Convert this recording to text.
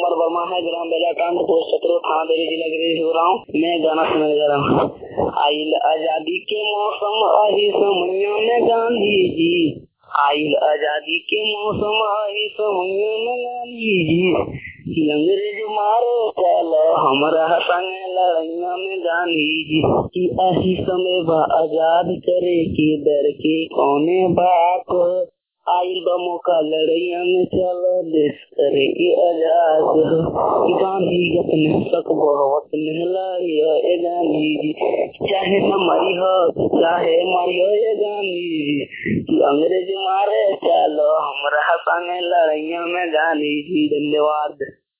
कुमार वर्मा है gram बेलाकांड post सत्रह थाना देवी जिला गिरीश हो रहा हूँ मैं गाना सुनने जा रहा हूँ आइल आजादी के मौसम आही समैया में गांधी जी आइल आजादी के मौसम आही समैया में गांधी जी अंग्रेज मारो चलो हमारा संग लड़ैया में गांधी जी की आही समय बा आजाद करे के दर के कौने बात आइल बा मौका लड़ैया में चलो देश करे के आजाद हो गांधी अपने सक बहुत लड़ियो ए गांधी जी चाहे न मरी हो चाहे मरी हो ए गांधी जी कि अंग्रेज मारे चलो हमरा संग लड़ैया में गांधी जी धन्यवाद